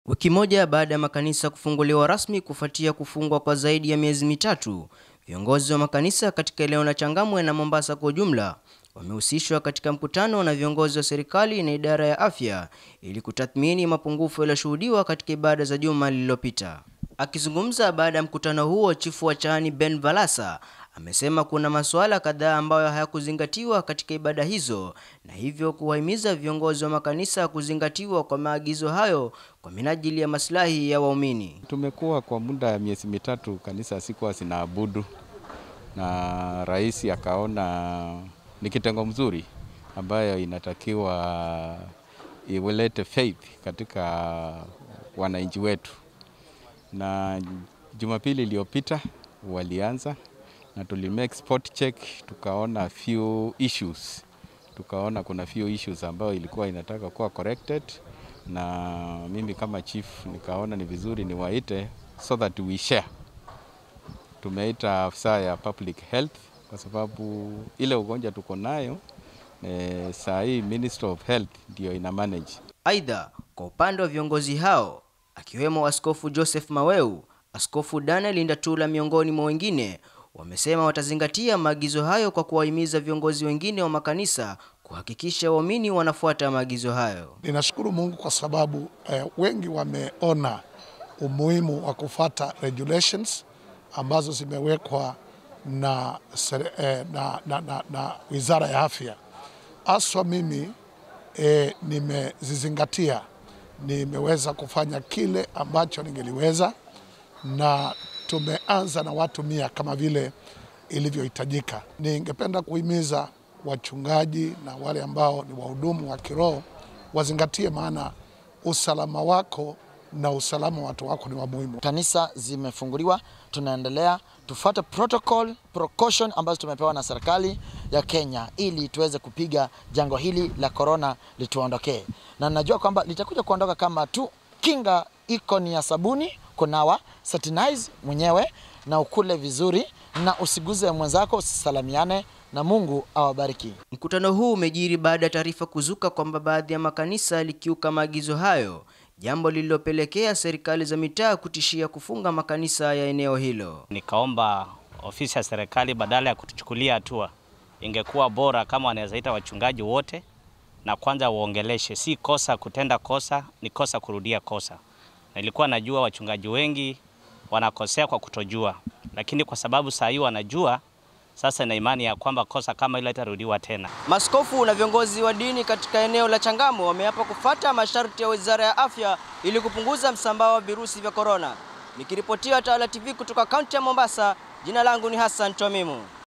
Wiki moja baada ya makanisa kufunguliwa rasmi kufuatia kufungwa kwa zaidi ya miezi mitatu, viongozi wa makanisa katika eneo la Changamwe na Mombasa kwa ujumla wamehusishwa katika mkutano na viongozi wa serikali na idara ya afya ili kutathmini mapungufu yaliyoshuhudiwa katika ibada za juma lililopita. Akizungumza baada ya mkutano huo, chifu wa Chaani Ben Valasa amesema kuna masuala kadhaa ambayo hayakuzingatiwa katika ibada hizo na hivyo kuwahimiza viongozi wa makanisa kuzingatiwa kwa maagizo hayo kwa minajili ya maslahi ya waumini. Tumekuwa kwa muda ya miezi mitatu kanisa sikuwa zinaabudu, na rais akaona ni kitengo mzuri ambayo inatakiwa iwelete faith katika wananchi wetu, na Jumapili iliyopita walianza na tuli make spot check, tukaona few issues, tukaona kuna few issues ambayo ilikuwa inataka kuwa corrected, na mimi kama chief nikaona ni vizuri niwaite so that we share. Tumeita afisa ya public health kwa sababu ile ugonjwa tuko nayo e, saa hii Minister of Health ndio ina manage. Aidha, kwa upande wa viongozi hao akiwemo Askofu Joseph Maweu, Askofu Daniel Ndatula miongoni mwa wengine wamesema watazingatia maagizo hayo kwa kuwahimiza viongozi wengine wa makanisa kuhakikisha waumini wanafuata maagizo hayo. Ninashukuru Mungu kwa sababu eh, wengi wameona umuhimu wa kufuata regulations ambazo zimewekwa na, eh, na, na, na, na Wizara ya Afya. Haswa mimi eh, nimezizingatia, nimeweza kufanya kile ambacho ningeliweza na tumeanza na watu mia kama vile ilivyohitajika. Ningependa kuhimiza wachungaji na wale ambao ni wahudumu wa kiroho wazingatie, maana usalama wako na usalama wa watu wako ni wa muhimu. Kanisa zimefunguliwa, tunaendelea tufuate protocol precaution ambazo tumepewa na serikali ya Kenya ili tuweze kupiga jango hili la corona lituondokee, na najua kwamba litakuja kuondoka kama tu kinga iko ni ya sabuni, kunawa, satinize mwenyewe na ukule vizuri na usiguze mwenzako, usisalamiane na Mungu awabariki. Mkutano huu umejiri baada ya taarifa kuzuka kwamba baadhi ya makanisa yalikiuka maagizo hayo, jambo lililopelekea serikali za mitaa kutishia kufunga makanisa ya eneo hilo. Nikaomba ofisi ya serikali badala ya kutuchukulia hatua, ingekuwa bora kama wanaweza ita wachungaji wote na kwanza waongeleshe. Si kosa kutenda kosa, ni kosa kurudia kosa. Nilikuwa najua wachungaji wengi wanakosea kwa kutojua, lakini kwa sababu saa hii wanajua, sasa na imani ya kwamba kosa kama ile itarudiwa tena. Maskofu na viongozi wa dini katika eneo la Changamwe wameapa kufuata masharti ya Wizara ya Afya ili kupunguza msambao wa virusi vya korona. Nikiripotia Tawala TV kutoka kaunti ya Mombasa, jina langu ni Hassan Twamimu.